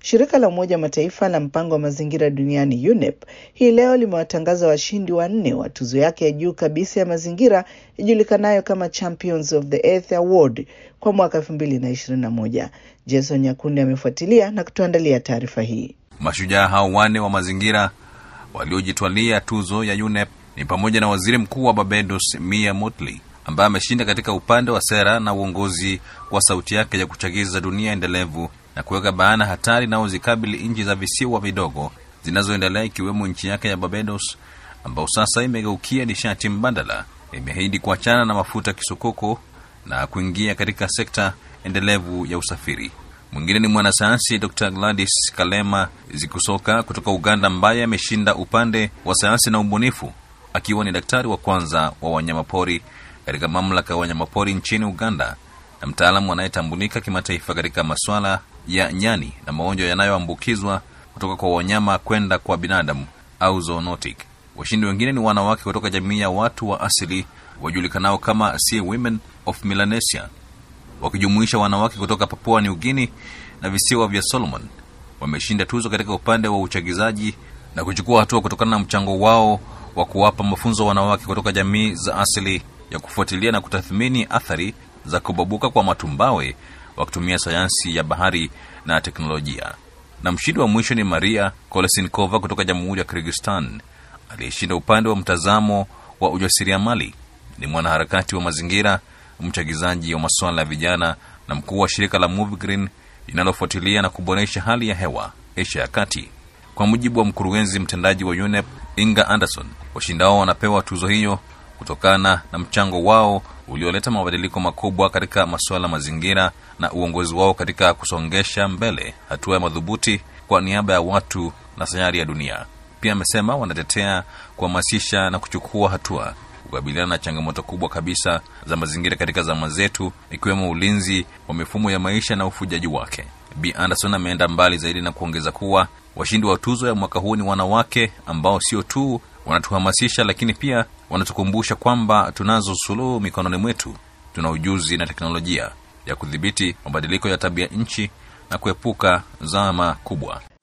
Shirika la Umoja wa Mataifa la mpango wa mazingira duniani UNEP hii leo limewatangaza washindi wanne wa tuzo yake ya juu kabisa ya mazingira ijulikanayo kama Champions of the Earth Award kwa mwaka 2021. Jason Nyakundi amefuatilia na kutuandalia taarifa hii. Mashujaa hao wanne wa mazingira waliojitwalia tuzo ya UNEP ni pamoja na waziri mkuu wa Barbados Mia Mottley ambaye ameshinda katika upande wa sera na uongozi kwa sauti yake ya kuchagiza dunia endelevu na kuweka bayana hatari inayozikabili nchi za visiwa vidogo zinazoendelea ikiwemo nchi yake ya Barbados ambao sasa imegeukia nishati mbadala, imeahidi kuachana na mafuta kisukuku na kuingia katika sekta endelevu ya usafiri. Mwingine ni mwanasayansi Dr Gladys Kalema Zikusoka kutoka Uganda, ambaye ameshinda upande wa sayansi na ubunifu, akiwa ni daktari wa kwanza wa wanyamapori katika mamlaka ya wanyamapori nchini Uganda na mtaalamu anayetambulika kimataifa katika masuala ya nyani na magonjwa yanayoambukizwa kutoka kwa wanyama kwenda kwa binadamu au zoonotic. Washindi wengine ni wanawake kutoka jamii ya watu wa asili wajulikanao kama Sea Women of Melanesia, wakijumuisha wanawake kutoka Papua New Guinea na visiwa vya Solomon. Wameshinda tuzo katika upande wa uchagizaji na kuchukua hatua kutokana na mchango wao wa kuwapa mafunzo wanawake kutoka jamii za asili ya kufuatilia na kutathmini athari za kubabuka kwa matumbawe wakitumia sayansi ya bahari na teknolojia. Na mshindi wa mwisho ni Maria Kolesinkova kutoka Jamhuri ya Kyrgyzstan aliyeshinda upande wa mtazamo wa ujasiriamali. Ni mwanaharakati wa mazingira, mchagizaji wa masuala ya vijana na mkuu wa shirika la Move Green linalofuatilia na kuboresha hali ya hewa Asia ya Kati. Kwa mujibu wa mkurugenzi mtendaji wa UNEP Inga Anderson, washindao wanapewa tuzo hiyo kutokana na mchango wao ulioleta mabadiliko makubwa katika masuala mazingira na uongozi wao katika kusongesha mbele hatua ya madhubuti kwa niaba ya watu na sayari ya dunia. Pia amesema wanatetea kuhamasisha na kuchukua hatua kukabiliana na changamoto kubwa kabisa za mazingira katika zama zetu, ikiwemo ulinzi wa mifumo ya maisha na ufujaji wake. B Anderson ameenda mbali zaidi na kuongeza kuwa washindi wa tuzo ya mwaka huu ni wanawake ambao sio tu wanatuhamasisha lakini pia wanatukumbusha kwamba tunazo suluhu mikononi mwetu. Tuna ujuzi na teknolojia ya kudhibiti mabadiliko ya tabia nchi na kuepuka zama kubwa.